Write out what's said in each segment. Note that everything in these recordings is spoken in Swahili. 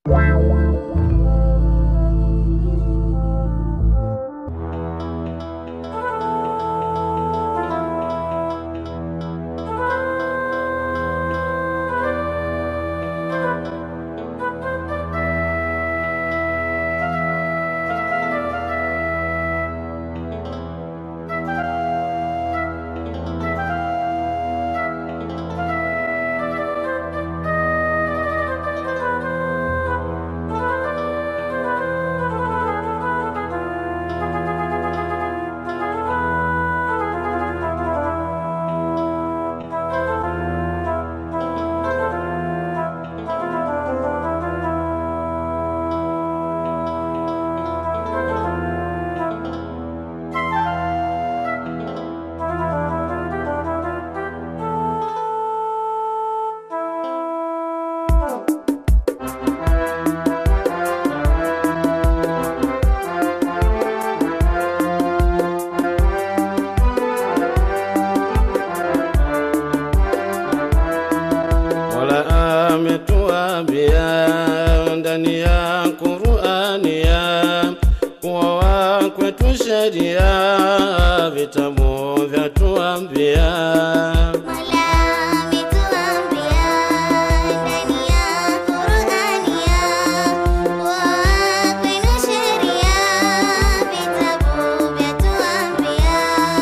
Mola ametuambia ndani ya Qur'ani ya kuwa kwetu sheria vitabu vyatuambia Mola ametuambia ndani ya Qur'ani ya kuwa kwenu sheria vitabu vyatuambia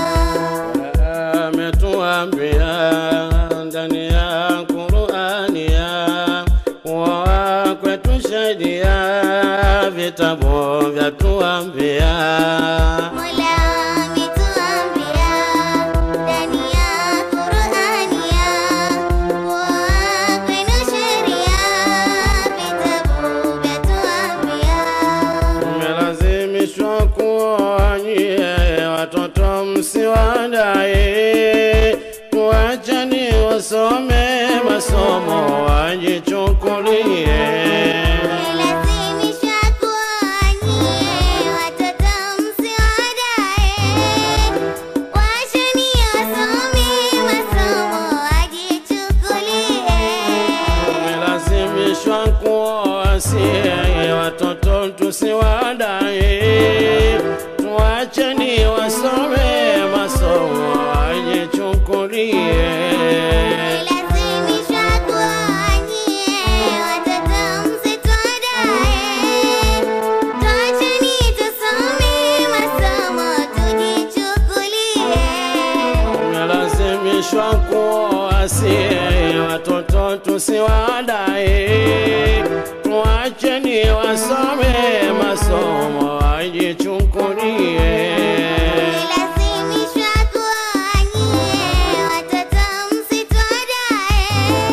ametuambia ndani ya Qur'ani ya kuwa kwetu sheria vitabu vyatuambia Mola ametuambia ndani ya Qur'ani ya kuwa kwenu sheria vitabu vyatuambia Mmelazimishwa kuoa nyie watoto msiwadae, tuacheni wasome masomo wajichukulie. Lazimishwa kuonyie watoto msiwadae, wacheni wasome masomo wajichukulie. Mmelazimishwa kuoa sie watoto tusiwadae, tuacheni wasome masomo wajichukulie. Lazimishwa kuonyie watoto msitwadae, twacheni tusome masomo tujichukulie. Tumelazimishwa kuoa sie watoto tusiwadae, tuacheni wasome masomo wajichukulie. Lazimishwa kuonyie watoto msitwadae,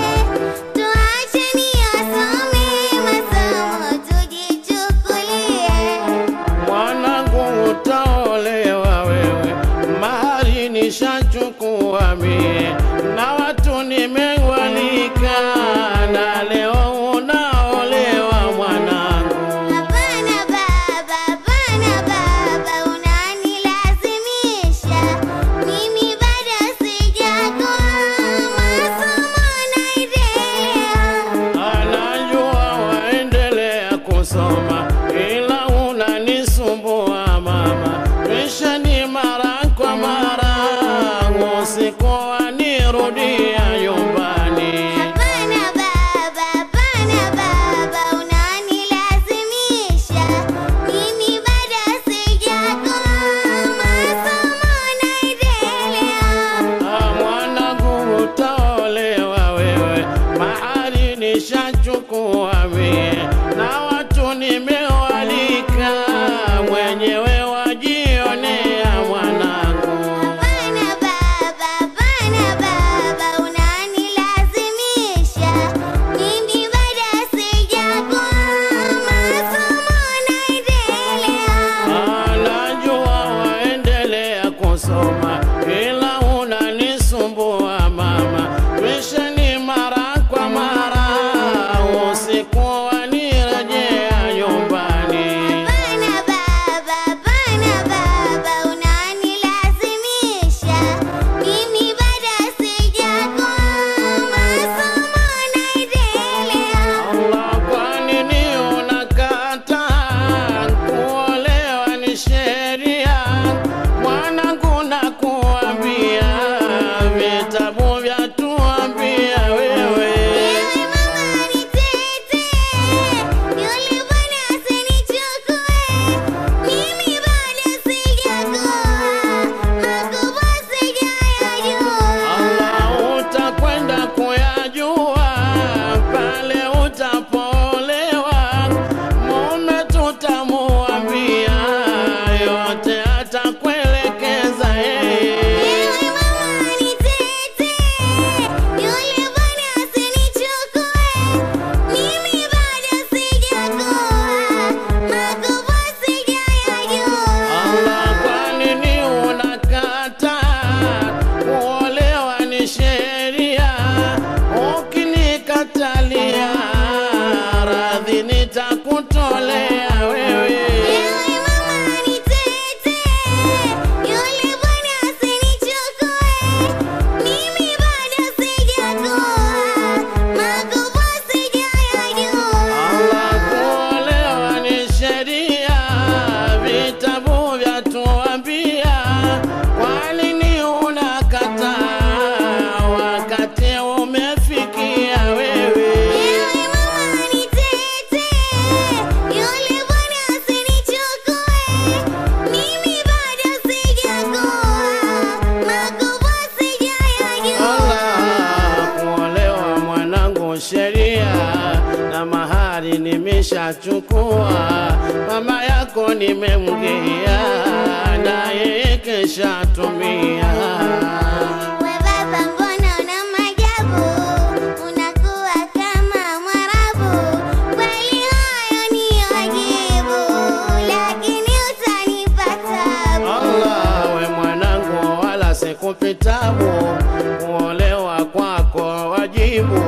tuacheni wasome masomo tujichukulie. Mwanangu utaolewa wewe, mahari nishachukua mie, na watu nimewalika, na leo unaolewa mwanangu. Hapana baba, hapana baba, unanilazimisha mimi bado sijakoa, masomo naendelea. Anajua waendelea kusoma ila unanisumbua mama, kisha ni mara kwa mara, usiku wanirudia nyumbani. Hapana baba, hapana baba, unanilazimisha mimi bado sijakoa, masomo naendelea. Ah, Mwanangu utaolewa wewe, mahali nishachukua mie, na watu nimewalika, mwenyewe wajionea mwanangu. Hapana baba, hapana baba, unanilazimisha mimi bado sijakoa, masomo naendelea. Anajua waendelea kusoma ila unanisumbua mama, kisha ni mara kwa mara usiku wanirejea mahali nitakutolea wewe Ewe mama nitete, yule bwana asinichukue, mimi bado sijakuwa, makubwa sijayajua. Allah kuolewa ni sheria, vitabu vyatuambia. Kwa nini unakataa wakati umefikia wewe? Ewe mama nitete, yule bwana asinichukue, mimi bado sijakuwa, makubwa sijayajua. Allah kuolewa mwanangu sheria na mahari nimeshachukua, mama yako nimemgea na yeye keshatumia. We baba mbona una maajabu, unakuwa kama Mwarabu. Kweli hayo ni wajibu, lakini utanipa tabu. Allah we mwanangu, wala sikupitabu, kuolewa kwako wajibu,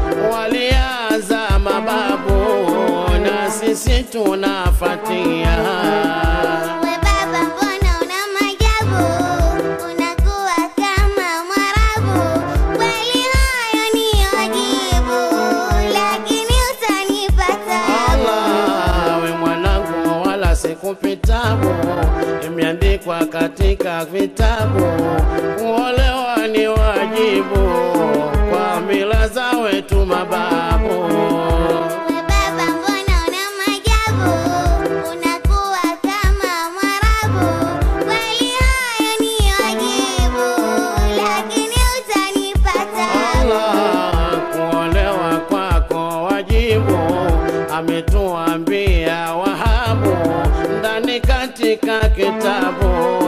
walianza mababu na sisi tunafatia. We baba mbona una maajabu, unakuwa kama Mwarabu. Kweli hayo ni wajibu, lakini utanipa tabu. Allah we mwanangu, wala sikupitabu, imeandikwa katika vitabu, kuolewa ni wajibu kwa mila za wetu mababu. We baba mbona una maajabu, unakuwa kama Mwarabu. Kweli hayo ni wajibu, lakini utanipa tabu. Allah kuolewa kwako wajibu, ametuambia Wahabu ndani katika kitabu